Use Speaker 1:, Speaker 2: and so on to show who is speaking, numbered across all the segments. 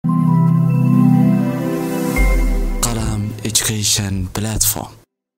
Speaker 1: Qalam Education Platform.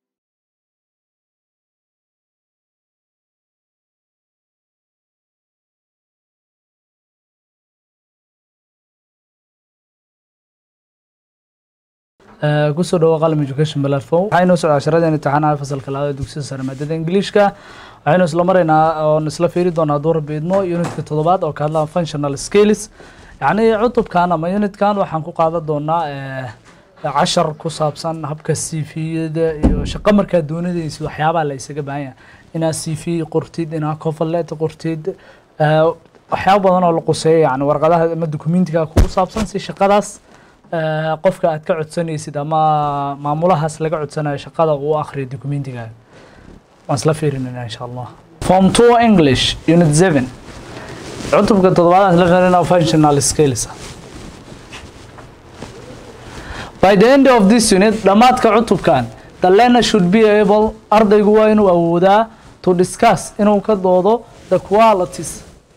Speaker 2: kusoo dhawo qalam education platform waxaynu socdaa casharadeen imtixaanaha fasalka labaad ee dugsiga sare maadada ingiliishka waxaynu isla maraynaa oon isla fiiri doonaa hadduu rabbi idmo unitka toddobaad oo ka hadlaa functional skills yacni cutubkan ama unitkan waxaan ku qaadan doonaa cashar ku saabsan habka cv-yada iyo shaqo markaa doonadaysi waxyaabaha la isaga baahan yahay inaad cv qortid inaad coverlet qortid waxyaaba badan oo la quseeyo yani warqadaha ama documentiga kugu saabsan si shaqadaas qofka aad ka codsanaysid ama maamulahaas laga codsanayo shaqada uu akhriyo documentiga waan isla fiirinayna insha allah form two english unit seven cutubka toddobaad aan isla fiirinaa functional skills by the end of this unit dhammaadka cutubkan the learner should be able ardaygu waa inuu awoodaa to discuss inuu ka doodo the qualities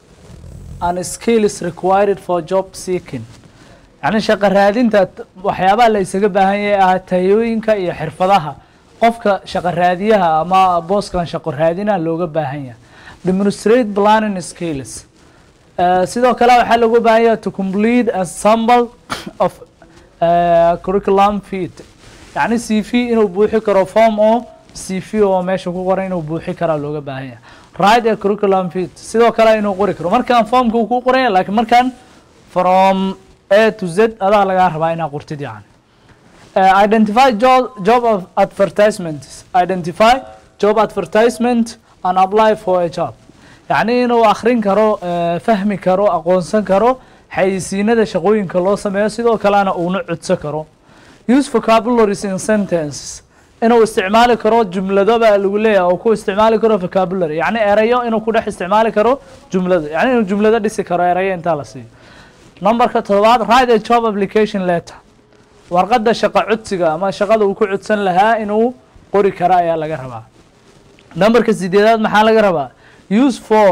Speaker 2: and skills required for job seeking yacni shaqo raadinta waxyaabaha la isaga baahan yahay ah tayooyinka iyo xirfadaha qofka shaqo raadiyaha ama booskan shaqo raadinaha looga baahan yahay demonstrate planning skills sidoo kale waxaa looga baahan yahay to complete a sample of curriculum fit yacni c v inuu buuxi karo form oo c v oo meesha ku qoran inuu buuxi karaa looga baahan yahay right a curriculum fit sidoo kale inuu qori karo markaan formka uu ku qoran yahay laakiin markaan from a to z adaa lagaa rabaa inaa qortid yani identify job, job of advertisement identify job advertisement and apply for a job yacni inuu akhrin karo fahmi karo aqoonsan karo xayisiinada shaqooyinka loo sameeyo sidoo kalena uuna codso karo use vocabularies in sentences inuu isticmaali karo jumlado baa lagu leeyahay oo ku isticmaali karo vocabulary yacni erayo inuu ku dhex isticmaali karo jumlado yacni inuu jumlado dhisi karo erayo intaa la siiyo numberka todobaad write a job application letter warqadda shaqo codsiga ama shaqada uu ku codsan lahaa inuu qori kara ayaa laga rabaa numberka sideedaad maxaa laga rabaa use for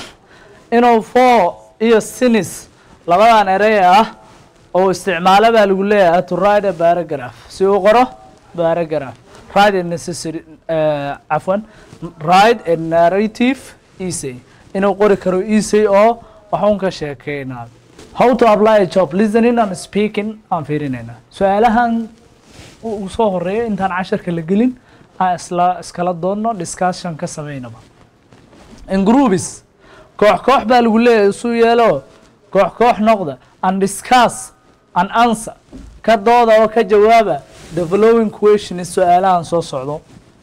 Speaker 2: inuu for iyo sinis labadan erey ah oo isticmaalo baa lagu leeyahay to write a paragraph si uu qoro paragraph write a necessary cafwan write a narrative essay inuu qori karo essay oo waxuun ka sheekeynaa how to apply a job listening and speaking aan fiirinayna su-aalahan uu soo horeeyo intaan casharka la gelin aan isla iskala doonno discussion ka sameynaba in groups koox koox baa lagu leeyahay isu yeelo koox koox noqda and discuss and answer ka dooda oo ka jawaaba the following question su-aalahan soo socdo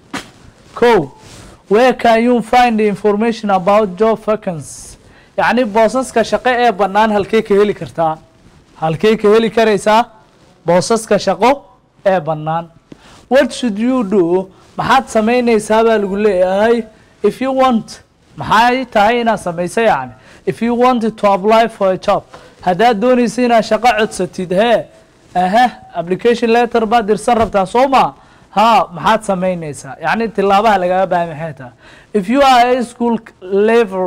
Speaker 2: ko where can you find the information about job vacancies yacni boosaska shaqo ee bannaan halkey ka heli kartaa halkey ka heli karaysaa boosaska shaqo ee bannaan what should you do maxaad samaynaysaa baa lagu leeyahay if you want maxay tahay inaad samayso yacni if you wanted to apply for a job haddaad doonaysa inaad shaqo codsatid hee aha application letter baad dirsan rabtaa soo ma ha maxaad samaynaysaa yacni tilaabaha lagaga baahay maxay tahay if you are a school level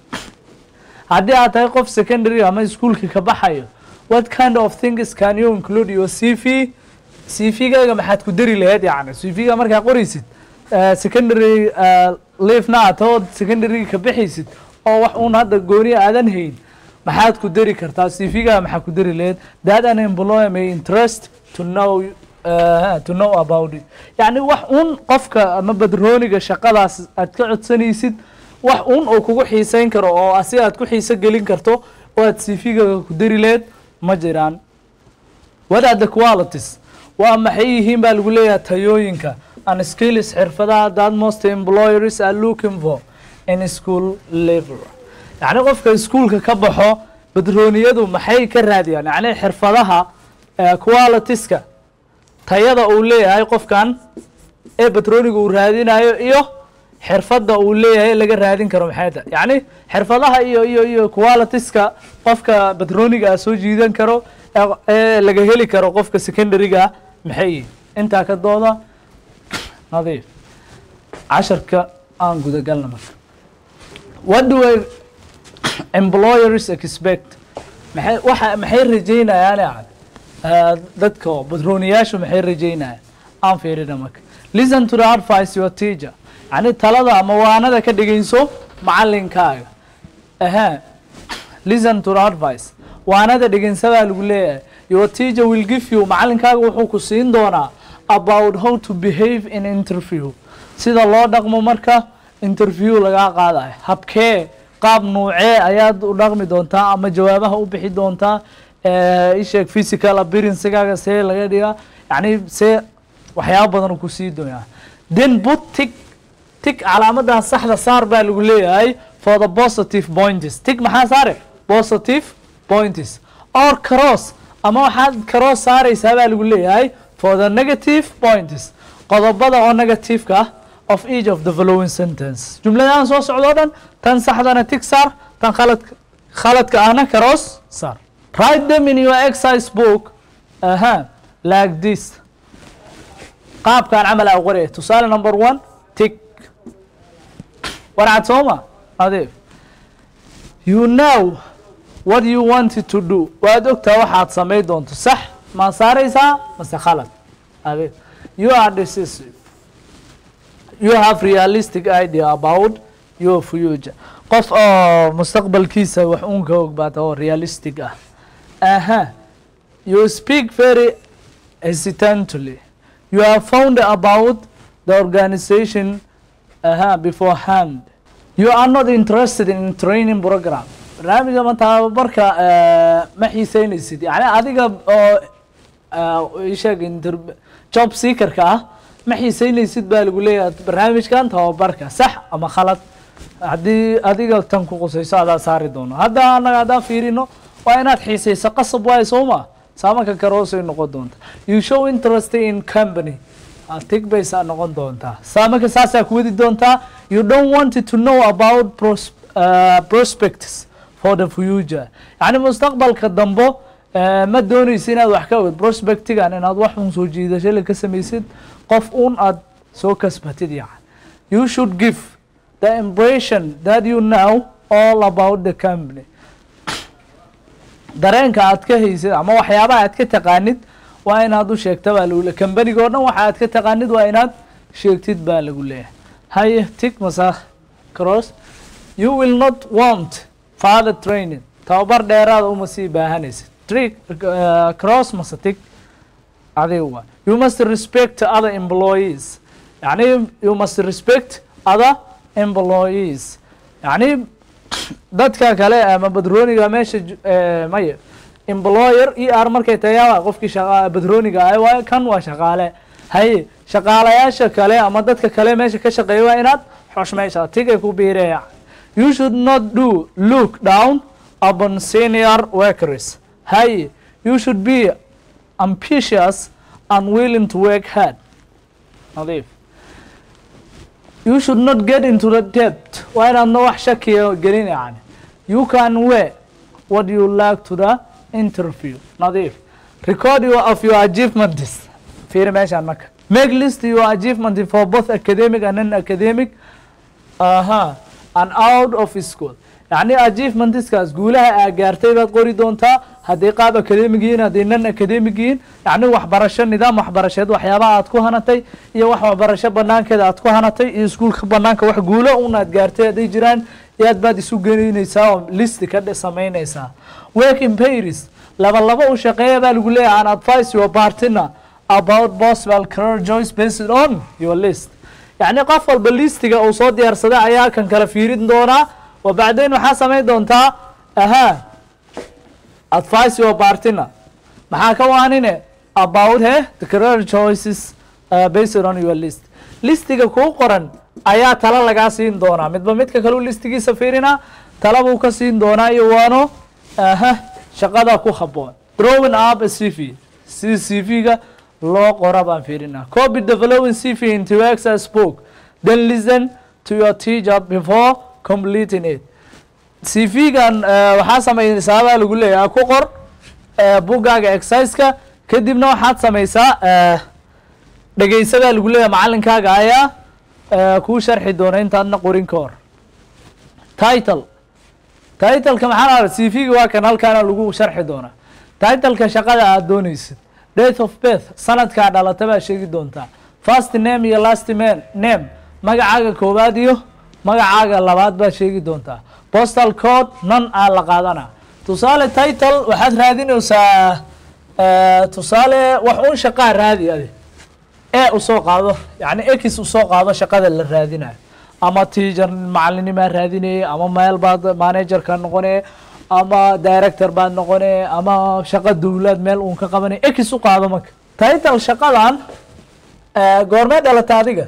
Speaker 2: haddii aad tahay qof secondary ama iskuolka ka baxayo what kind of things can you include your c v c v-gaaga maxaad ku dari lahayd yani c v-ga markaa qoraysid secondary leafna aad tahood secondary ka bixaysid oo wax uun hadda gooni aadan hayn maxaad ku dari kartaa c v-gaaga maxaad ku dari lahayd that an employer may interest to know uh, to know about it yacni wax uun qofka ama badrooniga shaqadaas aad ka codsanaysid wax uun oo kugu xiiseyn karo oo asi aad ku xiise gelin karto oo aad cv-gaga ku dari leed ma jiraan what are the qualities waa maxay yihiin baa lagu leeyahay tayooyinka and skills xirfadaha that most employers are looking for in school level yacni qofka iskuolka ka baxo badrooniyadu maxay ka raadiyaan yacni xirfadaha qualitiska tayada uu leeyahay qofkan ee badrooniga uu raadinayo iyo xirfadda uu leeyahay laga raadin karo maxay tahay yacni xirfadaha iyo iyo iyo qualitiska qofka badrooniga ah soo jiidan karo ee laga heli karo qofka secondaryga maxay yihin intaa ka dooda nadiif casharka aan gudagalna marka what do I employers expect maxay waxa maxay rajaynayaan yani uh, dadka badrooniyaashu maxay rajaynayaan aan fiirina marka listen to the advice your teacher yani talada ama waanada ka dhegeyso macalinkaaga aha listen to the advice waanada dhegeysadaa lagu leeyahay your teacher will give you macalinkaaga wuxuu ku siin doonaa about how to behave in interview sida loo dhaqmo marka interview lagaa qaadayo habkee qaab nuucee ayaad u dhaqmi doontaa ama jawaabaha u bixi doontaa eh, isheeg physical appearancegaaga see laga dhigaa yani see waxyaaba badan ku sii doonaa then put tick tick calaamadan saxda saar baa lagu leeyahay for the positive points tick maxaa saare positive points or cross ama waxaad cross saaraysaa baa lagu leeyahay for the negative points qodobada oo negativeka ah of each of the following sentence jumladahan soo socdo o dhan tan saxdana tick saar tan khaladka khaladka ahna cross saar write them in your exercise book aha like this qaabkan camal aa qoraya tusaale number one tick warcad sooma adeeg you know what you wanted to do waad ogtaa waxaad samayn doonto sax ma saaraysaa mase khalad adeeg you are decisive you have realistic idea about your future qof oo mustaqbalkiisa wax uun ka ogbaata oo realistic ah aha you speak very hesitantly you have found about the organization aha beforehand you are not interested in training program barnaamijka ma tababarka eh, ma xiiseynaysid yani adiga oo eh, isheeg inter- job seekerka ah ma xiiseynaysid baa lagu leeyahay barnaamijkan tababarka sax ama khalad haddii adiga tan ku qusayso adaa saari doono hadda anaga haddaan fiirino waa inaad xiisayso qasab waayo soo ma saamanka karoosay noqon doonta you show interest in company tig baysaa noqon doontaa saamanka saasaa ku wadi doontaa you don't want to know about pros, uh, prospects for the future yani mustaqbalka dambo eh, ma doonaysa inaad wax ka ogid prospectigan inaad wax un soo jiidashale ka samaysid qof un aad soo kasbatid yani you should give the impression that you know all about the company dareenka aad ka haysid ama waxyaabaha aad ka taqaanid waa inaad u sheegta baa lagu leeyahay kambaniga oo dhan waxa aad ka taqaanid waa inaad sheegtid baa lagu leeyahay haye tig masa cross you will not want father training tababar dheeraada uma sii baahanaysid trick uh, cross mase tig adiga waa you must respect other employees yani you must respect other employees yani dadka kale ama badrooniga meesha ju- eh, maya employer e r markay tayaa qofkii shaqa badrooniga ah waayo kan waa shaqaale haye shaqaalayaasha kale ama dadka kale meesha ka shaqeeya waa inaad xoshmaysaa tigay ku biireeya you should not do look down upon senior workers haye you should be ambitious and willing to work hard nadiif you should not get into the debt waa inaadna wax shakiya gelin yani you can wear what you like to the interview nadiif record your of your achievements fiiri meeshaan marka make list your achievement for both academic and non academic aha and out of school yani achievementskaas guulaha aa gaartay baad qori doontaa hadday qaab academic yihiin hadday non academic yihiin yani waxbarasho nidaam waxbarasheed waxyaabaha aad ku hanatay iyo wax waxbarasho banaankeeda aad ku hanatay iyo iskuulka banaanka wax guulo un aad gaartay hadday jiraan yaad baad isu gelinaysaa oo listi ka dhe- samaynaysaa work in paris laba laba u shaqeeya baa lagu leeyahay an advice your partner about possible career choice based on your list yani qof walba listiga uu soo diyaarsaday ayaa kan kala fiirin doonaa wa bacdayn waxaa samayn doontaa aha advice your partner maxaa ka waanine about he the career choices uh, based on your list listiga kuu qoran ayaa tala lagaa siin doonaa midba midka kaleu listigiisa fiirinaa tala buu ka siin doonaa iyo waano aha shaqada ku haboon drawing up a cv si cv-ga loo qora baan fiirinaa copy the following cv into your exercise book then listen to your teacher before completing it cv-gan waxaa samaysaa baa lagu leeyahay ku qor eh, buggaaga exerciseka kadibna waxaad samaysaa eh, dhegeysadaa lagu leeyahay macalinkaaga ayaa eh, kuu sharxi doona intaadna qorin ka hor title titleka maxaa la c v-ga waa kan halkaana lagu sharxi doonaa titleka shaqada aad dooneysid date of birth sanadkaa dhalata baa sheegi doontaa first name iyo last man name magacaaga koowaad iyo magacaaga labaad baa sheegi doontaa postal code nan aa la qaadana tusaale title waxaad raadinaysaa tusaale wax un shaqaa raadi adi e usoo qaado yani ex usoo qaado shaqada la raadinayo ama teacher macalinimaa raadinayay ama meel baad managerka noqone ama director baad noqone ama shaqo dowlaad meel uun ka qabanay ex u qaado marka title shaqadan goormee dhalata adiga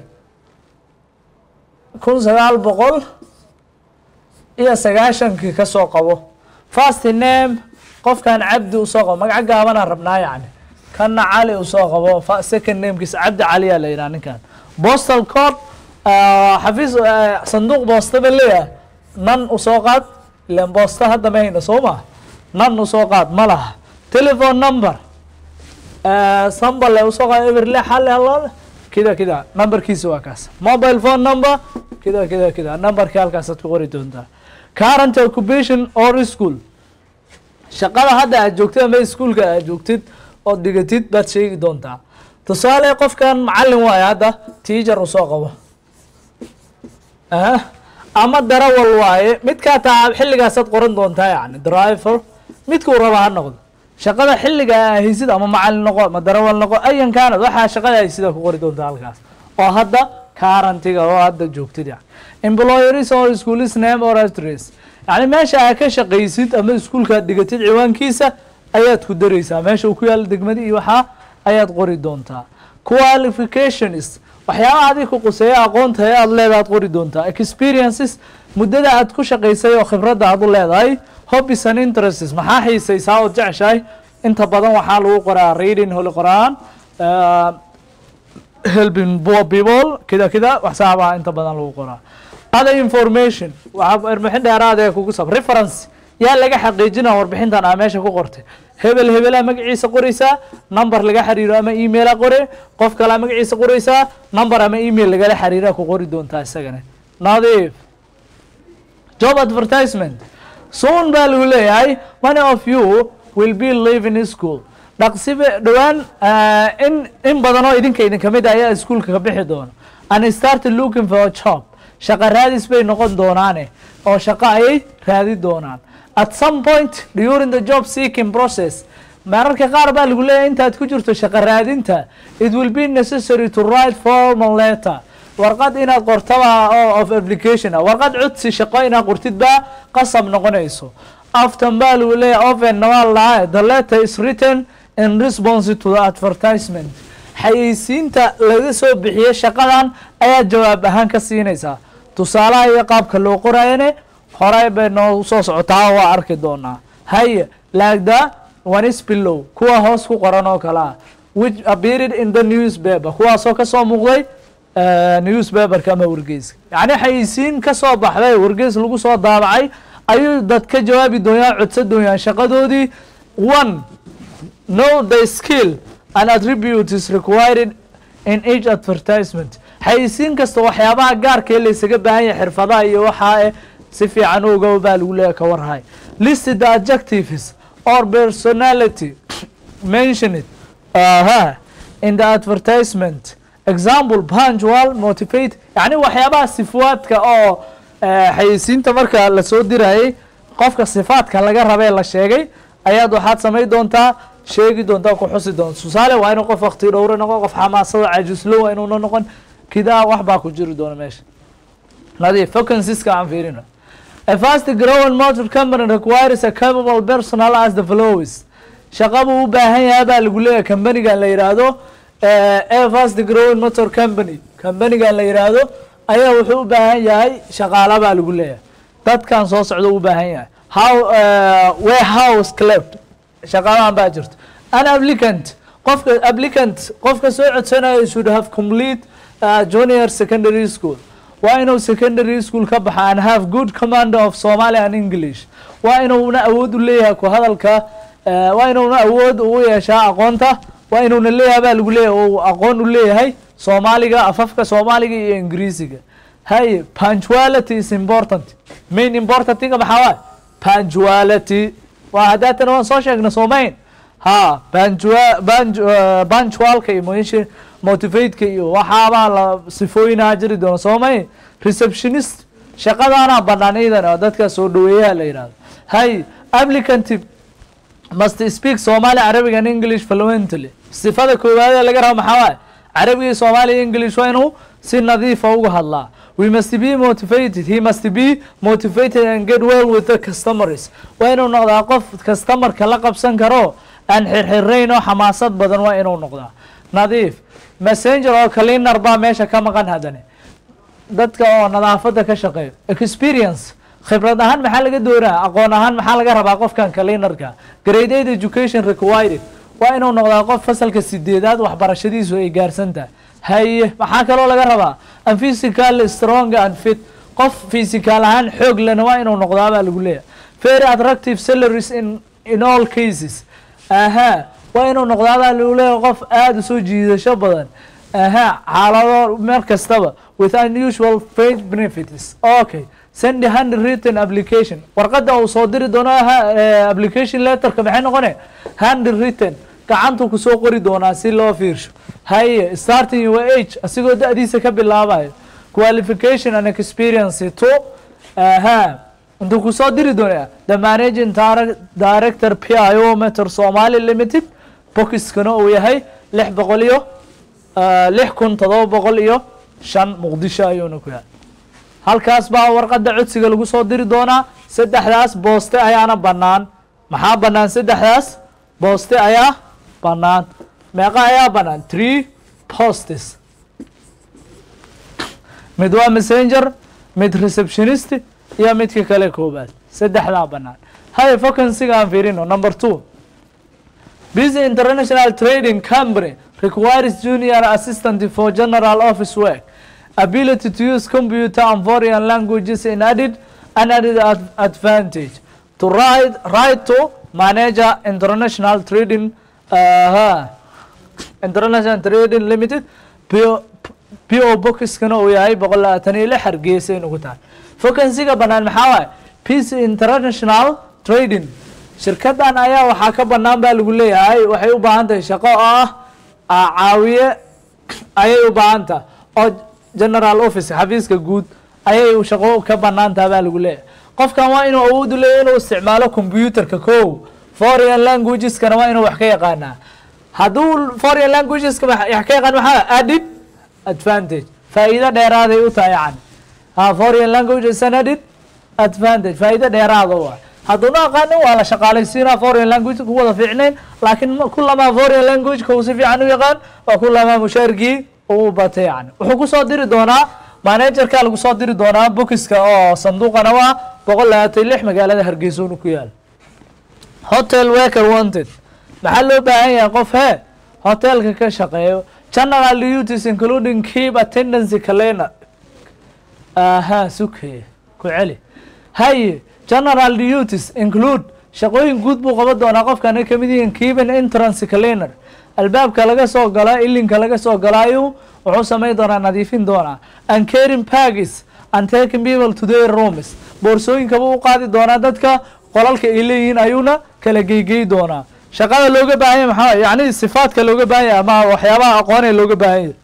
Speaker 2: kun sagaal boqol iyo sagaashankii kasoo qabo first name qofkan cabdi usoo qabo magaco gaabanaan rabnaa yani kana cali usoo qabo second namekiisa cabdi caliyaa la yidhaha ninkan postal code xafiis sanduuq boosta ba leeyahay nan usoo qaad ilan boosta hadda ma hayna soo maa nan usoo qaad ma laha telephone number sambale usoo qaad eberle xale halaale kida kida numberkiisa waa kaas mobile phone number kida kida kida numberkii halkaasaad ku qori doontaa current occupation or school shaqada hadda aad joogtid ama iskuolka aad joogtid ood dhigatid baad sheegi doontaa tusaale qofkan macalin waayo hadda teacher usoo qabo ama darawal waaye midkaa taa xilligaasaad qoran doontaa yani driver midkuu raba ha noqdo shaqada xilliga aa haysid ama macalin noqo ama darawal noqo ayan kaanad waxaa shaqada haysidaa ku qori doontaa halkaas oo hadda karantiga oo hadda joogtid yani employeris or schoolis name or address yani meesha aa ka shaqaysid ama iskuolkaad dhigatid ciwaankiisa ayaad ku dareysaa meesha uu ku yaalo degmadi iyo waxaa ayaad qori doontaa qualifications waxyaabaha adig ku quseeya aqoonta ee aad leedahay ad qori doontaa experiences muddada aad ku shaqaysay oo khibradda aad u leedahay hobbies and interests maxaa xiisaysaa ood jeceshahay inta badan waxaa lagu qoraa reading holy qor-aan helping poor people kida kida waxsaabaha inta badan lagu qoraa other information waxaa warbixin dheeraad ee kugu sab reference yaa laga xaqiijina warbixintan aa meesha ku qortay hebel hebelaa magaciisa qoreysaa number laga xiriiro ama emaila qore qof kalea magaciisa qoreysaa number ama email lagala xiriira ku qori doontaa isagana nadiif job advertisement soon baa lagu leeyahay many of you will be living in school dhaqsibe dhowaan in in badan oo idinka idin kamid ayaa iskuolka ka bixi doona and started looking for a job shaqa raadis bay noqon doonaane oo shaqo ayay raadi doonaan at some point during the job seeking process mararka qaar baa lagu leeyahay intaad ku jirto shaqo raadinta it will be necessary to write formal letter warqad inaad qortaba of application ah warqad codsi shaqo inaad qortid baa qasab noqonayso aftan baa lagu leeyahay oven waa lahaa the letter is written in response to the advertisement xayeysiinta laga soo bixiye shaqadan ayaad jawaab ahaan ka siinaysaa tusaalaha iyo qaabka loo qorayane horey bay noo soo socotaa waa arki doonaa haye laagda onis below kuwa hoos ku qoran oo kale ah which appeared in the newspaper kuwaasoo kasoo muuqday newspaperka ama wargeyska yacni xayeysiin kasoo baxday wargeys lagu soo daabacay ayuu dad ka jawaabi doonyaa codsa doonyaa shaqadoodii one know the skill and attributes required in each advertisement xayeysiin kasta waxyaabaha gaarkee laysaga baahan yahay xirfadaha iyo waxaa si fiican oga baa lagu leeya ka warhay listed the adjectives or personality mentioned aha in the advertisement example punctual motivate yani waxyaabaha sifaadka oo xayeysiinta marka lasoo dirayay qofka sifaadka laga rabee la sheegay ayaad waxaad samayn doontaa sheegi doontaa ku xusi doonta tusaale waa inuu qof wakti dhowre noqon qof xamaasada cajislo waa inuuna noqon kidaa wax baa ku jiri doona meesha nadiif vacancies-ka aan fiirino a fast growing motor company requires a capable personal as the flows shaqa buu u baahan yahay baa lagu leeyahay companigan la yidhaahdo a fast growing motor company companigan la yidhaahdo ayaa wuxuu u baahan yahay shaqaala baa lagu leeyahay dadkan soo socda u baahan yahay how warehouse cleft shaqaalahan baa jirto an applicant qofka applicant qofka soo codsanayo should have complete uh, junior secondary school waa inuu secondary school ka baxa and have good command of Somali and English waa inuuna awood u leeyahay ku hadalka waa inuuna awood u yeeshaa aqoonta waa inuuna leeyahay baa lagu leeyahay uu aqoon u leeyahay Soomaaliga afafka Soomaaliga iyo Ingiriisiga hay punctuality is important main importantiga maxaa waay punctuality waa haddaatana waan soo sheegna soomayn ha punctua- punc- eh, punctualka iyo motion- motivateka iyo waxaabaa la sifooyinaa jiri doona soomayn receptionist shaqadaana banaan iidan oo dadka soo dhaweeyaha la yidhahdo hay applicant must speak Somali Arabic and English fluently sifada koowaad ee laga rabo maxaa waaye Arabiga iyo Somali iyo English waa inuu si nadiif ah uga hadlaa we must be motivated he must be motivated and get well with the customers waa inuu noqdaa qof customerka la qabsan karo aan xirxirayn oo xamaasad badan waa inuu noqdaa nadiif messenger oo cleaner baa meesha ka maqan haddane dadka oo nadaafadda ka shaqeeyo experience khibrad ahaan maxaa laga doonaa aqoon ahaan maxaa laga rabaa qofkan cleanerka grade eight education required waa inuu noqdaa qof fasalka sideedaad waxbarashadiisu ay gaarsan tahay haye maxaa kaloo laga rabaa and physical strong and fit qof physical ahaan xoog lena waa inuu noqdaa baa lagu leeyahay very attractive salaries in in all cases aha waa inuu noqdaa baa lagu leeyahay qof aada u soo jiidasho badan aha xaalado meel kastaba with unusual fringe benefits okay send a handwritten application warqadda uu soo diri doono ha- eh, application letterka maxay noqone handwritten gacantu kusoo qori doonaa si loo fiirsho haye starting your age asigoo da-diisa ka bilaabayo qualification and experience to aha intuu kusoo diri doonaa the managing Dir- director pio meter somali limited bokiskana uu yahay lix boqol iyo ah, lix kun todoba boqol iyo shan muqdisho ayuuna ku yahay halkaas baa warqadda codsiga lagu soo diri doonaa saddexdaas booste ayaana bannaan maxaa bannaan saddexdaas booste ayaa bannaan meeqa ayaa bannaan three postes mid waa messenger mid receptionist iyo midka kale koobaad saddexdaa bannaan hay vacancyga aan fiirino number two Busy International Trading Company requires junior assistant for general office work. Ability to use computer and foreign languages in added an added ad- advantage. To write, write to manager international trading uh, international trading limited PO, PO boxkana uu yahay boqol labaatan iyo lix hargeysa in ugu tahay vacancyga bannaan maxaa waaye peace international trading shirkadan ayaa waxaa ka bannaan baa lagu leeyahay waxay u baahan tahay shaqo oo ah ah, caawiye ayay u baahan tahay oo general office xafiiska guud ayay shaqo ka bannaan tahay baa lagu leeyahay qofkan waa inuu awood u leeyahay inuu isticmaalo computerka kow foreign languageskana waa inuu wax ka yaqaanaa hadduu foreign languageska wax wax ka yaqaan maxaa added advantage faa'iido dheeraaday u tahay yani ha foreign languages an added advantage faa'iido dheeraada u ah hadduuna aqaanin waa la shaqaalaysiinaa foreign language ku wada fiicnayn laakiin ma- kulamaa foreign languageka uu si fiican u yaqaan waa kulamaa mushaarkii uu batay yani wuxuu kusoo diri doonaa managerka lagu soo diri doonaa bokiska oo sanduuqana waa boqol labaatan iyo lix magaalada hargeysa unu ku yaala hotel worker wanted maxaa loo baahan yahay qof he hotelka ka shaqeeyo general duties including keep attendance calendar aha suke ku celi haye general duties include shaqooyin guud buu qaban doonaa qofkan ay kamid yihiin keeping entrance calendar albaabka laga soo gala ilinka laga soo galaayu wuxuu samayn doonaa nadiifin doonaa and caring packages and taking people to their rooms boorsooyinka buu u qaadi doonaa dadka qolalka ay leeyihiin ayuuna kala geygey doonaa shaqada looga baahan yahay maxaa yacni sifaadka looga baahan yahay ama waxyaabaha aqoon ee looga baahan yahay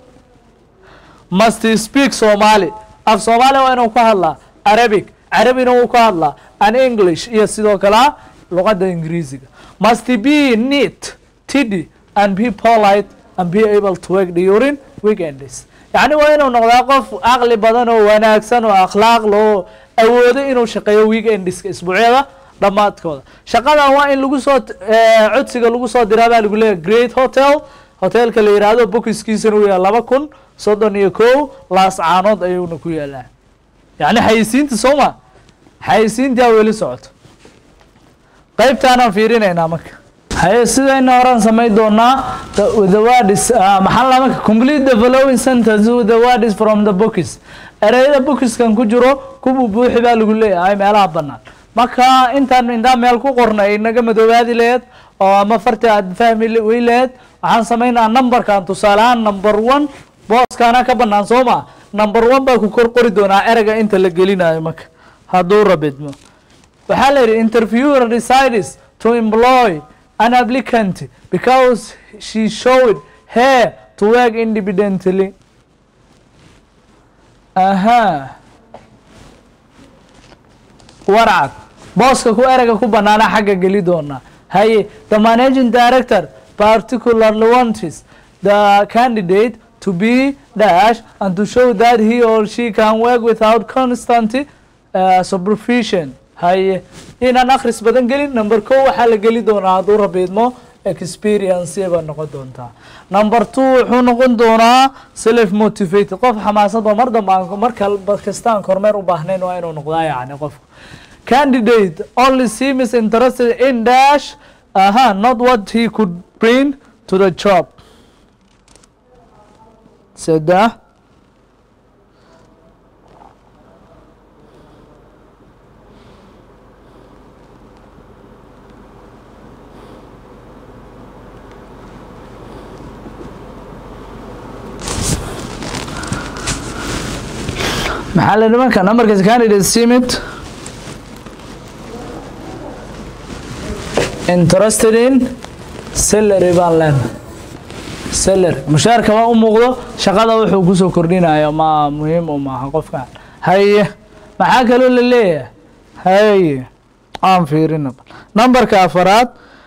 Speaker 2: must speak Somali af Soomaali waa inuu ka hadlaa Arabic Arabina wuu ka hadlaa and English iyo sidoo kale luqadda Ingiriisiga must be neat tidy and be polite and be able to work during weekends yacni waa inuu noqdaa qof aqli badan oo wanaagsan oo akhlaaq loo awoodo inuu shaqeeyo weekendiska isbuucyada dhammaadkooda shaqadan waa in lagu soo eh, codsiga lagu soo diraa baa lagu leeyahay great hotel hotelka la yidhaahdo bokiskiisana uu yahay laba kun soddon iyo kow laas caanood ayuuna ku yaalaa yacni xayisiinta soo ma xayisiintaa weli socoto qaybtaanaan fiirinaynaa marka haye sidayna horaan samayn doonaa the- with the words uh, maxaa la marka complete the following sentence with the words from the books ereyada bookiskan ku jiro kubu buuxi baa lagu leeyahay meelaha bannaan marka intaan intaan meel ku qorna ay naga madoobaadi laheed oo ama farta aad fahmi le- wey laheed waxaan samaynaa numberkan tusaale ahaan number one booskaana ka bannaan soo ma number one baa ku kor qori doonaa ereyga inta la gelinayo marka hadduu rabidmo waxaa la yidhi interviewer decides to employ an applicant because she showed her to work independently aha warcad booska ku erega ku banaana xagga geli doona haye the managing director particularly wants the candidate to be dash and to show that he or she can work without constant uh, supervision haye inaan akhris badan gelin number ko waxaa la geli doonaa hadduu rabiidmo experience baa noqon doontaa number two wuxuu noqon doonaa self motivated qof xamaasadba mar dambe aan mar kalba kasta aan kormeer u baahnayn waa inuu noqdaa yacni qofku candidate only seems interested in dash aha not what he could bring to the job saddex maxaa la nimanka numberkaas candidate simit interested in salary baan leenahay salary mushaarka waa u muuqdo shaqada wuxuu kusoo kordhinayo ma muhiim u maaha qofkan haye maxaa kaloo la leeyahay haye aan fiirina numberka afaraad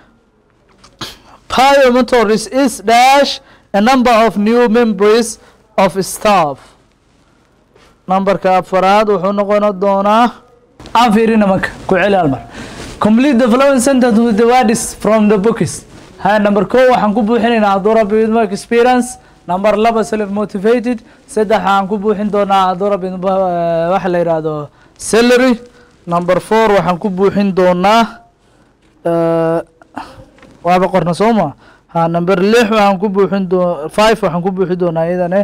Speaker 2: Biometers is dash a number of new members of staff numberka afaraad wuxuu noqon doonaa aan fiirina marka ku celi hal mar complete the following sentence with the words from the books ha number ko waxaan ku buuxinaynaa hadduu rabbi idmo experience number laba self motivated saddex waxaan ku buuxin doonaa hadduu rabbi idmo waxa la yidhaahdo salary number four waxaan ku buuxin doonaa waaba qorna soo ma ha number lix waxaan ku buuxin doo five waxaan ku buuxin doonaa iyadane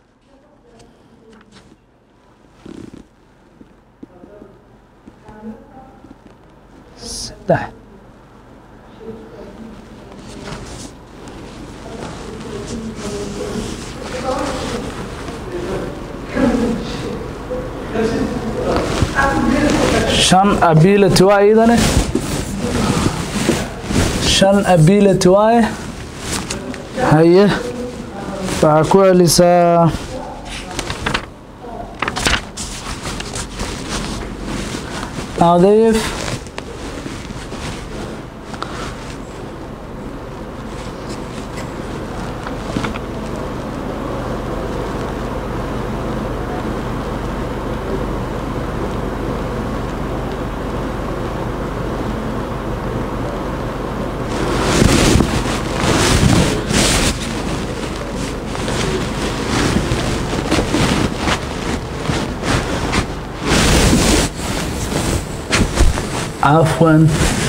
Speaker 2: saddex shan ability waa iyadane shan ability waaye haye waxaa ku celisaa nadiif عفوا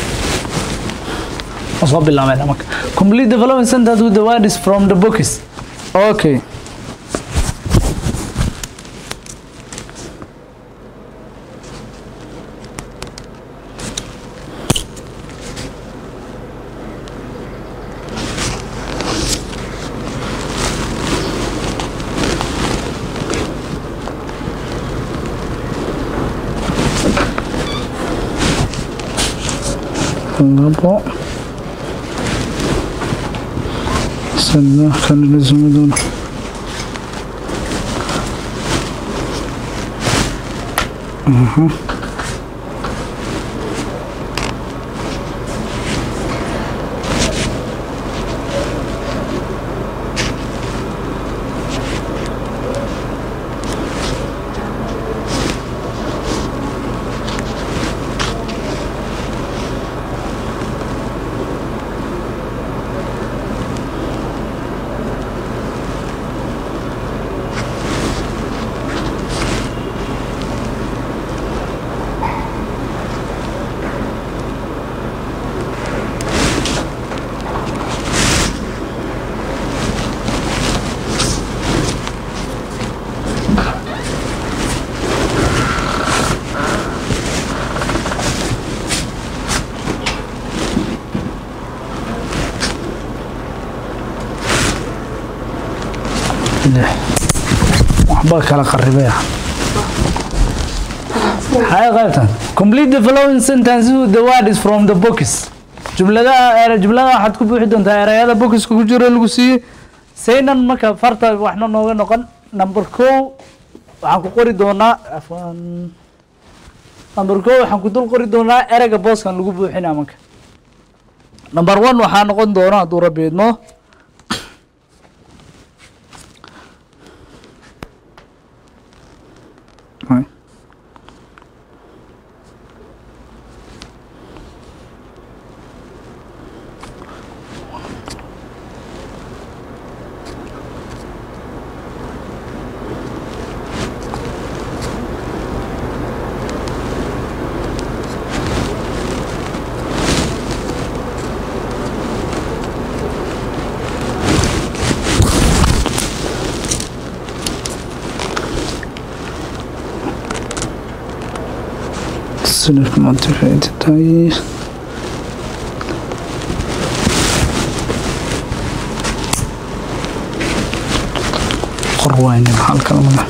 Speaker 2: أصاب بالله من أمك complete the following sentence with the words from the books okay labo saddex kana dhismi doona aha waxba kala qaribaya maxay qaybtan complete the following sentences with the word is from the books jumladaha ere jumladaha waxaad ku buuxi doontaa erayada bookiska ku jiro lagu siiyey saynan marka farta waxna nooga noqon number kow waxaan ku qori doonaa afwan number kow waxaan ku dul qori doonaa ereyga booskan lagu buuxinaa marka number one waxaa noqon doona hadduu rabbi idmo Sinirka motivated tahay qor wayne maxaa kala maga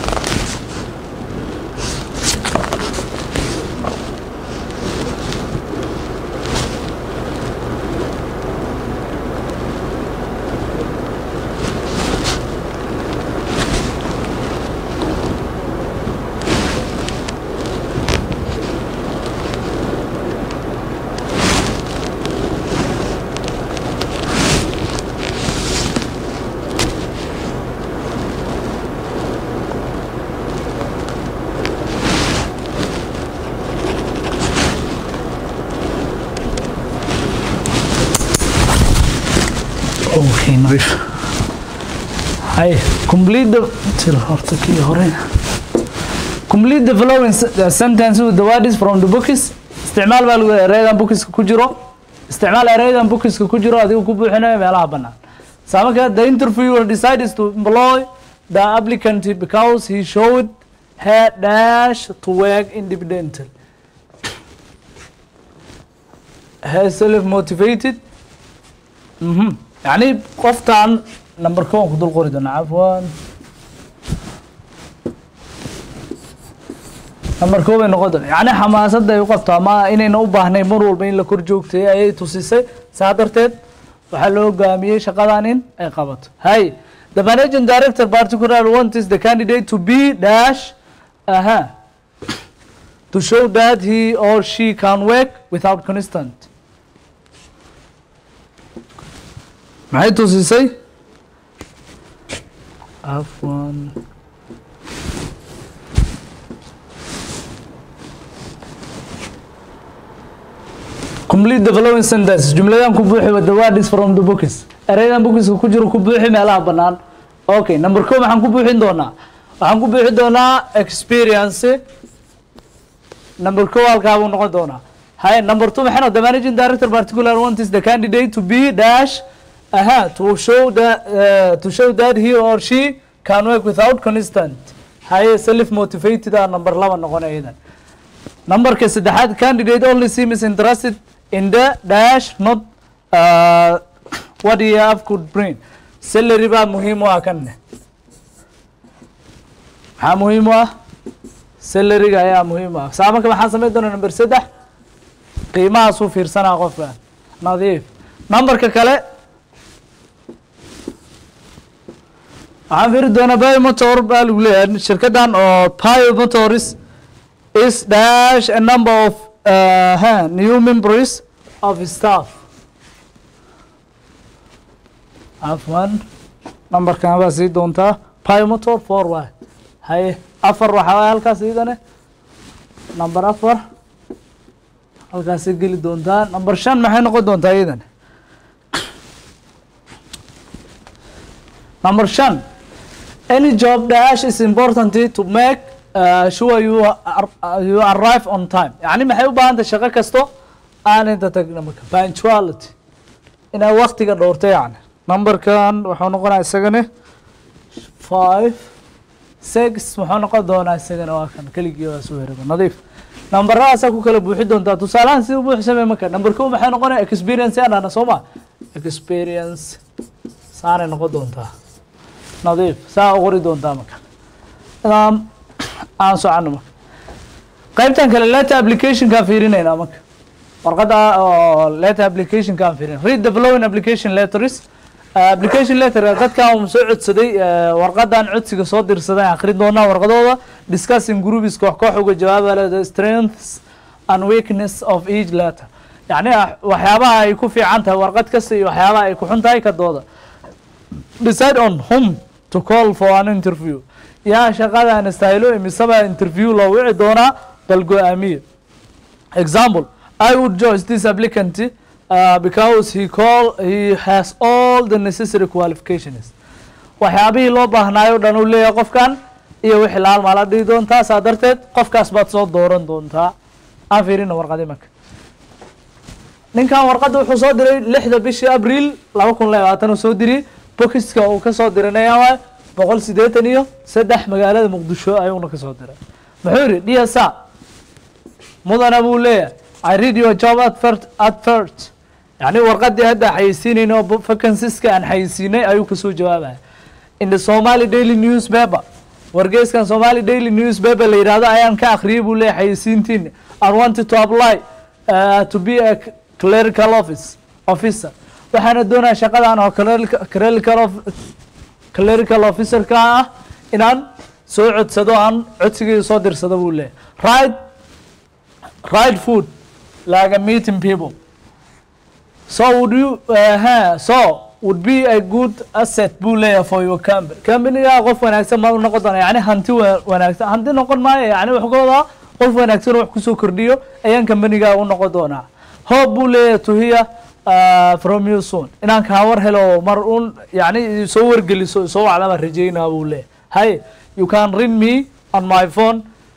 Speaker 2: okay nadiif hay complete the til horta kii hore complete the following se- uh, sentence with the words from the books isticmaal baa lagu ereydan bookiska ku jiro isticmaal ereydan bookiska ku jiro adiga ku buuxinayo meelaha bannaan saamaka the interviewer decides to employ the applicant because he showed her dash to work independently her self motivated mhm يعني qoftan number kow ku dul qori doona cafwan number kow bay noqon doona yani xamaasadda ay u qabto ama inayna u baahnayn mar walba in la kor joogtay ayay tusisay saa darteed waxaa loo hogaamiyey shaqadan in ay qabato hay the managing director particular wants the candidate to be dash aha to show that he or she can work without constant maxay tusisay afwan complete the following sentence jumladan ku buuxi with the word is from the books ereydan bookiska ku jiro ku buuxi meelaha bannaan okay number ko maxaan ku buuxin doonaa waxaan ku buuxin doonaa experience number ko halkaa buu noqon doonaa hay number two maxay noqon the managing director particular wants the candidate to be dash aha to show that uh, to show that he or she can work without constant haye self motivated ah number laba noqon iyadan numberka saddexaad candidate only seems interested in the dash not uh, what he have could bring salary baa muhiim u ah kanne maxaa muhiim u ah salariga ayaa muhiim u ah saa marka maxaa samayn doona number saddex qiimahaasuu fiirsanaa qofka nadiif numberka kale waxaan fiiri doonaa biomotor baa lagu leeyahay shirkadan oo biomotors is dash a number of uh, huh, new members of staff afwan numberkan baa sii doontaa biomotor four y haye afar waxaa waay halkaas iidane number afar halkaasay geli doontaa number shan maxay noqon doontaa iidane number shan any job dash is important to make uh, sure you are, uh, you arrive on time يعني maxay u baahan tahay shaqo kasto aan inta tagna marka punctuality inaa waktiga dhowrto yani numberkan wuxuu noqonaa isagane five six muxuu noqon doonaa isagana waa kan keligii waa soo heraba nadiif numberadaasa ku kala buuxi doontaa tusaalahan si u buuxsamay marka number ko maxay noqonaya experience aan dhahna soo ma experience saanay noqon doontaa nadiif saa u qori doontaa marka Um, aan socono marka qaybtan kale letter applicationkaan fiirinaynaa marka warqadda oo letter applicationkaan fiirin read the following application letters Uh, application letter dadkan soo codsaday uh, warqadan codsiga soo dirsaday aan akhrin doonaa warqadooda discussing groups koox koox uga jawaaba the strengths and weakness of each letter yacni ah, waxyaabaha ay ku fiican tahay warqad kasta iyo waxyaabaha ay ku xun tahay ka dooda decide on whom to call for an interview yaa shaqadan stylo imisaba interview loo wici doonaa bal go-aamiye example I would choose this applicant uh, because he call he has all the necessary qualifications waxyaabihii loo baahnaayo dhan uu leeyahay qofkan iyo wixii laal maala dhihi doontaa saa darteed qofkaas baad soo dooran doontaa aan fiirina warqadi marka ninkan warqadda wuxuu soo diray lixda bishii abriil laba kun labaatan uu soo diriyey bokiska uu kasoo diranaya waay boqol siddeetan iyo saddex magaalada muqdisho ayuuna kasoo diray muxuu yidhi dhiyasa mudana buu leeyahay I read your job advert advert yani warqadii hadda xayeysiinayna oo vacancies-ka aan xayeysiinay ayuu kasoo jawaabaya in the Somali Daily Newspaper wargeyskan Somali Daily Newspaper la yidhaahdo ayaan ka akhriyay buu leeyahay xayeysiintiin I wanted to apply uh, to be a clerical office officer waxaana doonaya shaqadan oo clerical clerical of clerical officer-ka ah inaan soo codsado aan codsigii soo dirsado buu leeyahay right right food like a meeting people so would you uh, huh, so would be a good asset buu leeyahay for your company companyga qof wanaagsan ma u noqon doona yani hanti wa- wanaagsan hanti noqon maayo yani waxgooda qof wanaagsan oo wax kusoo kordhiyo ayaan companyga u noqon doonaa hope buu leeyahay to hear uh, from you soon inaan kaa war helo mar un yani soo wargeliso soo wacdama rajeynaa buu leeyahay hay you can ring me on my phone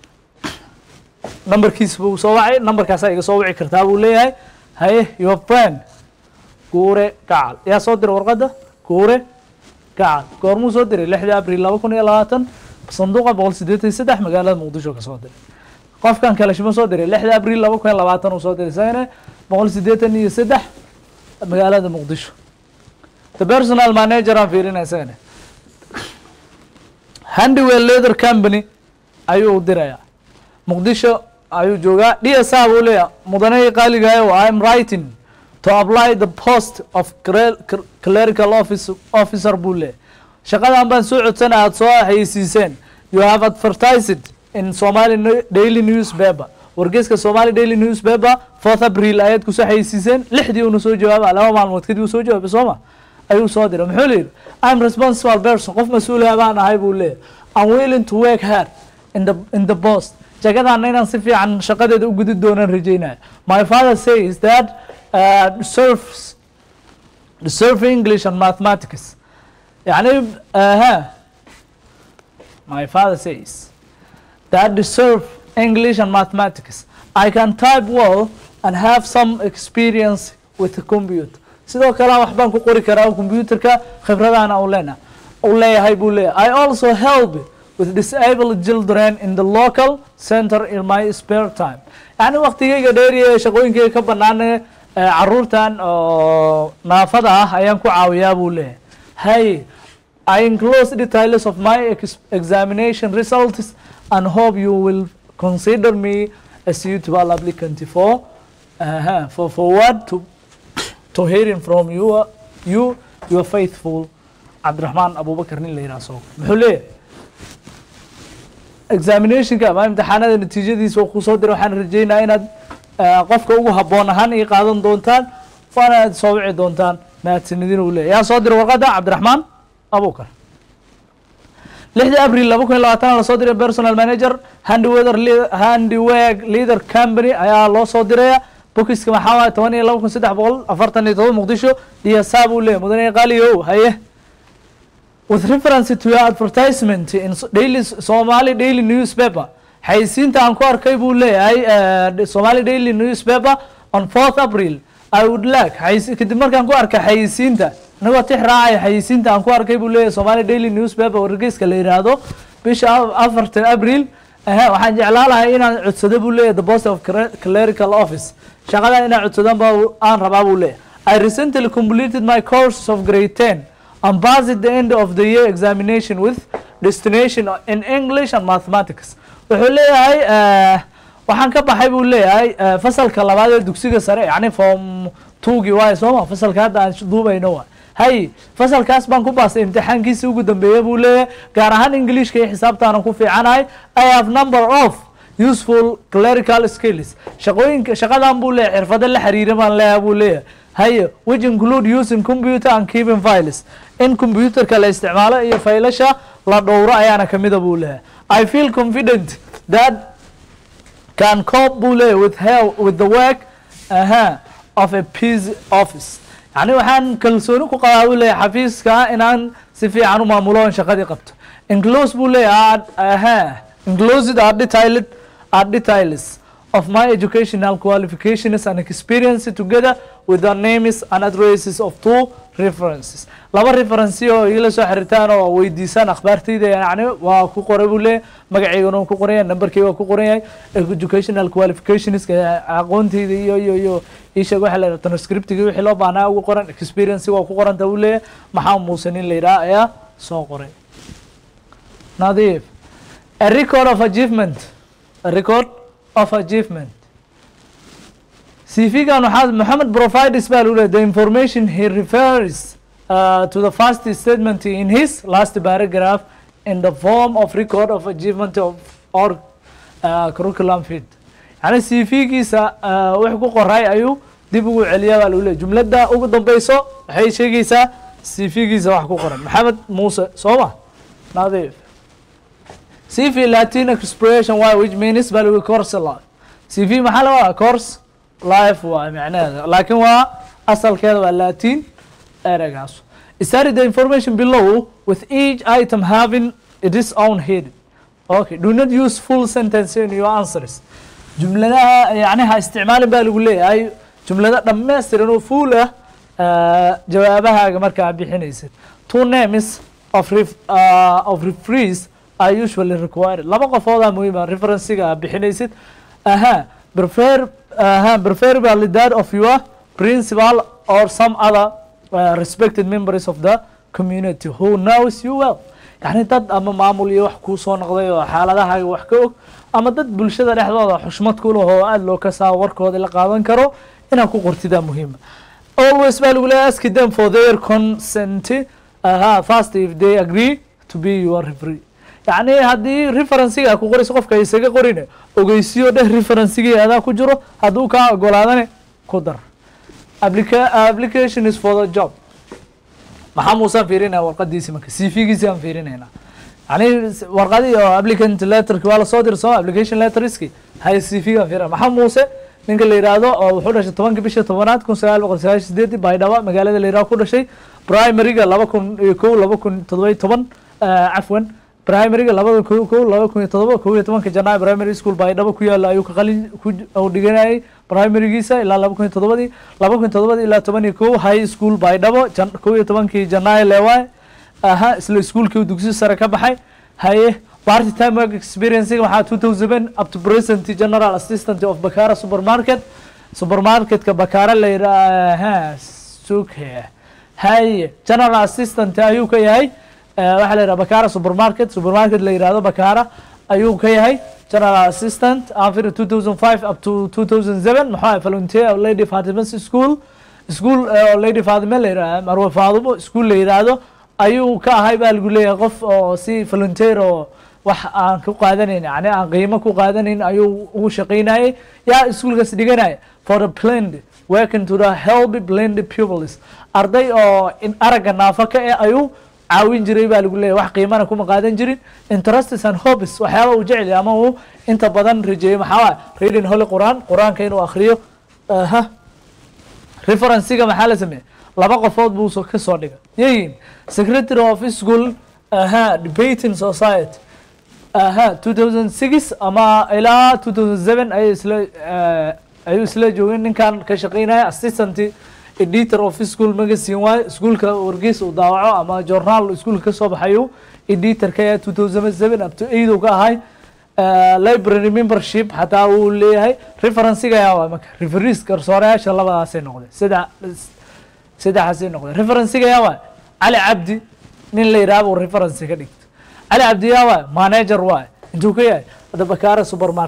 Speaker 2: numberkiisa buu soo wacay numberkaasaa iga soo wici kartaa buu leeyahay haye your friend guure gacal yaa soo diray warqadda guure gacal goormuu soo diray lixda abriil laba kun iyo labaatan sanduuqa boqol siddeetan iyo saddex magaalada muqdisho ka soo diray qofkan kale shima soo diray lixda abriil laba kun iyo labaatan uu soo diray isagana boqol siddeetan iyo saddex magaalada muqdisho the personal manager aan fiirinaya isagana handywell leather company ayuu u dirayaa muqdisho ayuu joogaa dsa buu leeyahay mudanahii qaaligayo i am writing to apply the post of cre- cr- clerical office, officer buu leeyahay shaqadan baan soo codsana aad soo xayeysiiseen you have advertised in somali No- daily newspaper wargeyska somali daily newspaper fourth april ayaad kusoo xayeysiiseen lixdii uuna soo jawaaba laba maalmood kadib uu soo jawaabay sooma ayuu soo diray muxuu leeyahy i'm responsible person qof mas-uula baan ahay buu leeyahay i'm willing to work hard in the in the post jagadaana inaan si fiican shaqadeeda u gudi doonaan rajeynaya my father says that uh, deserves deserve english and mathematics يعني uh, my father says that deserve English and mathematics. I can type well and have some experience with the computer. sidoo kale wax baan ku qori karaa computerka khibradana u leena u leeyahay buu leeyahay I also help with disabled children in the local center in my spare time yani waqtigayga dheeriya ee shaqooyinkayga ka banaan ee caruurtan oo naafada ah ayaan ku caawiyaa buu leeyahay hay I enclose details of my ex examination results and hope you will consider me a suitable applicant for uh, for forward to to hearing from you you your faithful Abdurrahman Abu Bakr nin la yiraahdo soo muxuu leeyahay examinationka ama imtixaanada natiijadiisa uu kusoo diray waxaan rajeynayaa inaad uh, qofka ugu habboon ahaan ii qaadan doontaan waana aad soo wici doontaan mahadsanidin uu leeyahay yaa soo diray warqadda Cabdiraxmaan abukar lixdii abril laba kun iyo labaatan lasoo diray personal manager handyweather handywag leader company ayaa loo soo diraya bokiska maxaa waay toban iyo laba kun saddex boqol afartan iyo todoba muqdisho dhiyasaa buu leeyahy mudane qaaliyow haye with reference to your advertisement in daily somali daily newspaper xayisiinta aan ku arkay buu leeyahay uh, somali daily newspaper on fourth april i would like xayisi- kadib markaan ku arkay xayisiinta inagoo tix raacaya xayisiinta aan ku arkay buu leeyahay somali daily newspaper wargeyska la yidhaahdo bisha af- afartan abril ehe waxaan jeclaan lahay inaan codsado buu leeyahay the post of cre- clerical office shaqadan inaan codsadan ba aan rabaa buu leeyahay i recently completed my course of grade 10 and passed at the end of the year examination with destination in english and mathematics wuxuu leeyahay eh, waxaan ka baxay buu leeyahay eh, fasalka labaad ee dugsiga sare yacni form tuugi waaye sooma fasalka hadda aan duubayno waa hay fasalkaas baan ku baastay imtixaankiisii ugu dambeeya buu leeyahay gaar ahaan ingiliishka iyo xisaabtaanan ku fiicanahay i have number of useful clerical skills shaqooyinka shaqadan buu leeyahay xirfado la xiriira baan leeyahay buu leeyahay haye which include using computer and keeping files in computerka la isticmaalo iyo faylasha la dhowro ayaana kamida buu leeyahay i feel confident that can cope buu leeyahay with help with the work aha of a peace office yani waxaan kalsooni ku qabaa buu leeyahay xafiiska inaan si fiican u maamulo oon shaqadii qabto enclose buu leeyahay aha enclosed are detailed are details of my educational qualifications and experience together with the names and addresses of two references laba reference oo igala soo xiriirtaan oo weydiisaan akhbaartayda yani waa ku qoray buu leeyahay magacaygana waa ku qoran yahay numberkayga waa ku qoran yahay educational qualifications aqoontayda iyo iyo iyo isheeg waxa la yidhaha transcriptiga wixii loo baahnaa ugu qoran experience waa ku qoranta buu leeyahay maxaa muusan in la yidhaha ayaa soo qoray nadiif a record of achievement a record of achievement CV-gan waxaa Mohammed provides baa lagu leeyahay the information he refers uh, to the first statement in his last paragraph in the form of record of achievement of or uh, curriculum fit yani CV-giisa uh, wix ku qoray ayuu dib ugu celiyaa baa lagu leeyahay jumladda ugu dambeyso waxay sheegaysaa CV-giisa wax ku qoran Maxamed Muuse soo ma nadiif CV Latin expression why which means baa lagu course life CV maxaa la wadaa course life waa macnaheeda laakiin waa asalkeeda waa Latin ereygaas study the information below with each item having its own head okay do not use full sentence in your answers jumladaha yani ha isticmaalin baa lagu leeyahay jumlada dhammaystiran oo full ah uh, jawaabahaaga markaa bixinaysid two names of ref, uh, of referees are usually required laba qofoodaa muhiim ah referencega aad bixinaysid aha prefer aha preferably that of your principal or some other uh, respected members of the community who knows you well yani dad ama maamul iyo wax kuu soo noqday oo xaaladahaaga wax ka og ama dad bulshada dhexdooda xushmad ku leh oo aada loo kasaa warkooda la qaadan karo inaad ku qortidaa muhiima always baa lagu leeyahay ask them for their consent aha first if they agree to be your referee yacni haddii referencega aad ku qorayso qofka isaga qorine ogeysiyo dheh referencigii adaa ku jiro hadduu kaa ogolaadane ku dar applica application is for the job maxaa muusaan fiirinaya warqadiisi marka cv-giisi aan fiirinayna yani warqadii oo applicant letterki waa lasoo diri sooma application letterski hay cv gaan fiirina maxaa muuse ninka la yidhaahdo oo wuxuu dhashay tobanka bisha tobanaad kun sagaal boqol sagaashan sideedii baydhaba magaalada la yidhahdo ku dhashay primaryga laba kun iyo kow laba kun toddoba iyo toban cafwan primaryga labada ko kow laba kun iyo todoba kow iyo tobanka janaayo primary school baydhabo ku yaala ayuu ka qalin ku uu dhiganayay primarygiisa ilaa laba kun iyo todobadii laba kun iyo todobadii ilaa toban iyo kow high school baydhabo jan kow iyo tobankii janaayo leewaaye aha isla iskuolkii uu dugsi sare ka baxay haye party time work experiencing waxaa two thousand up to present general assistant of bakara supermarket supermarketka bakara la yidhaha suke haye general assistant ayuu ka yahay waxaa la yidhaha bakara supermarket supermarket la yidhahdo bakara ayuu ka yahay general assistant after two thousand five up to two thousand seven maxaa volunteer of lady fatimas school school oo lady fatima la yidhaha marwe faadimo school la yidhaahdo ayuu ka ahay baa lagu leeyahay qof oo si volunteer oo wax aan ku qaadanayn yani aan qiimo ku qaadanayn ayuu ugu shaqaynayay yaa iskuolkaas dhiganaya for the blend working to the help blend pupils arday oo in aragga naafa ka eh ayuu caawin jiray baa lagu leeyahay wax qiimana kuma qaadan jirin interests and hobbies waxyaaba uu jecel yahay ama uu inta badan rajeeyay maxaa waay reading holy quraan qur-aanka inuu akhriyo aha referencega maxaa la sameeyey laba qofood buu so ka soo dhigay yayin secretary of school aha debating society aha two thousand six ama ilaa two thousand seven ayay isla ayuu isla joogeen ninkan ka shaqeynaya assistant editor of school magazine waaye iskuolka wargeys uu daawaco ama journaal iskuolka kasoo baxayu editor ka yahay two thousand seven up to eight uu ka ahay library membership xataa uu leeyahay referencega ayaa waa marka referees garsoorayaasha labadaasay noqdeen saddex saddexaasay noqdeen referencega ayaa waa cali cabdi nin la yidhaha buu reference ka dhigto cali cabdi yaa waa manager waay intuu ka yahay hadda bakara supermarket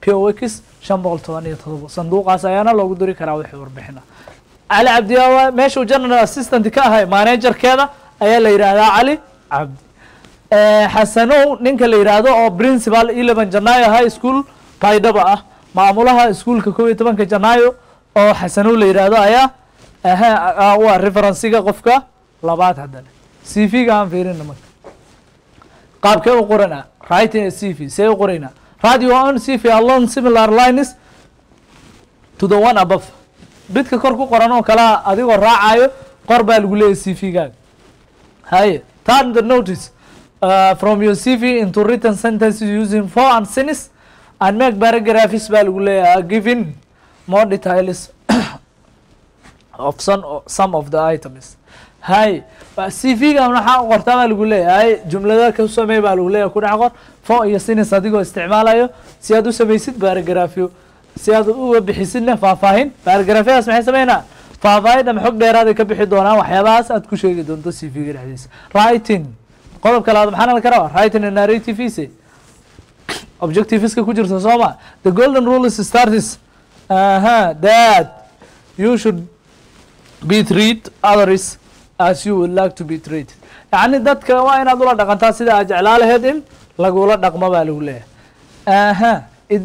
Speaker 2: p o x shan boqol toban iyo todoba sanduuqaas ayaana loogu diri karaa wixii warbixina cali cabdiyaa meeshuu general assistant ka ahay managerkeeda ayaa la yidhaahdaa cali cabdi xasanow ninka la yidhaahdo oo principal eleven janaayo high school baydhaba ah maamulaha iskuolka kow iyo tobanka janaayo oo xasanow la yidhaahdo ayaa aha waa referensiga qofka labaad haddana c v ga aan fiirina marka qaabkee u qoranaa writing a c v see u qoraynaa write your own c v alone similar lines to the one above bidka kor ku qoran oo kalea adigoo raacayo qor baa lagu leeyahy c v gaaga haye turn the notice uh, from your c v into written sentences using for and since and make paragraphs baa lagu leeyahay giving more details of some, some of the items hay c v ga maxaa qortaa baa lagu leeyahay jumlada ka samey baa lagu leeyahay ku dhex qor fo iyo sinis adigoo isticmaalayo si aad u samaysid baaragrafyo si aad uga bixisidna faahfaahin baaragrafyadaas maxay sameynaa faahfaahin ama xog dheeraaday ka bixi doonaan waxyaabahaas aad ku sheegi doonto c v ga dhexdiisa writing qodobka labaad maxaa nala karaa writing and narrative ise objectiveska ku jirta soo ma the golden rule is startis aha that you should be treat others as you would like to be treated yacni dadka waa inaad ula dhaqantaa sida aad jeclaa laheyd in lagula dhaqmo baa lagu leeyahay aha it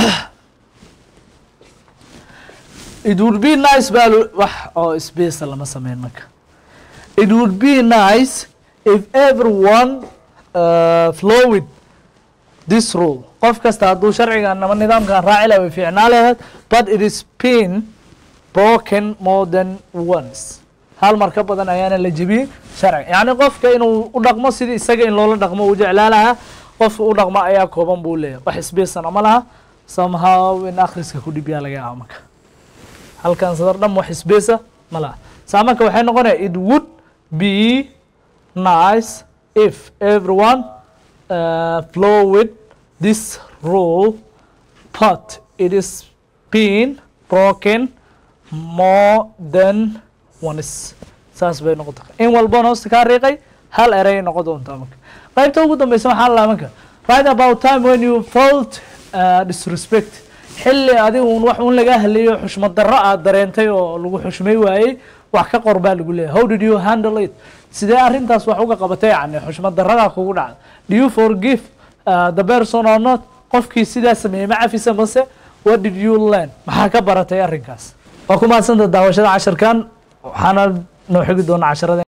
Speaker 2: it would be nice baa wax oo space lama sameyn marka it would be nice if everyone uh, flow with this rule qof kasta hadduu sharcigan ama nidaamkan raaci laha way fiicnaa laheyd but it is been broken more than once hal mar ka badan ayaana la jebiyey sharciga yacni qofka inuu u dhaqmo sidii isaga in loola dhaqmo uu jeclaa lahaa qofka u dhaqmo ayaa kooban buu leeyahay wax isbeesana ma laha somehow in akhriska ku dhibyaa laga yaaba marka halkan sadar dham wax isbeesa ma laha saa marka waxay noqonaya it would be nice if everyone uh, flow with this rule but it is been broken more than once saas bay noqota in walbana hoosta kaa riiqay hal erey noqon doontaa marka qaybta ugu dambeysa maxaa lalaa marka right about time when you felt uh, disrespect xilli adigu un wax un laga haleeyo xushmad darro aad dareentay oo lagu xushmay waayey wax ka qor baa lagu leeyahay how did you handle it sidee arrintaas wax uga qabatay yani xushmad darradaa kugu dhacda do you forgive uh, the person or not qofkii sidaa sameeyey ma cafisa mase what did you learn maxaa ka baratay arrinkaas waa ku mahadsanta daawashada casharkan waxaana noo xigi doona casharada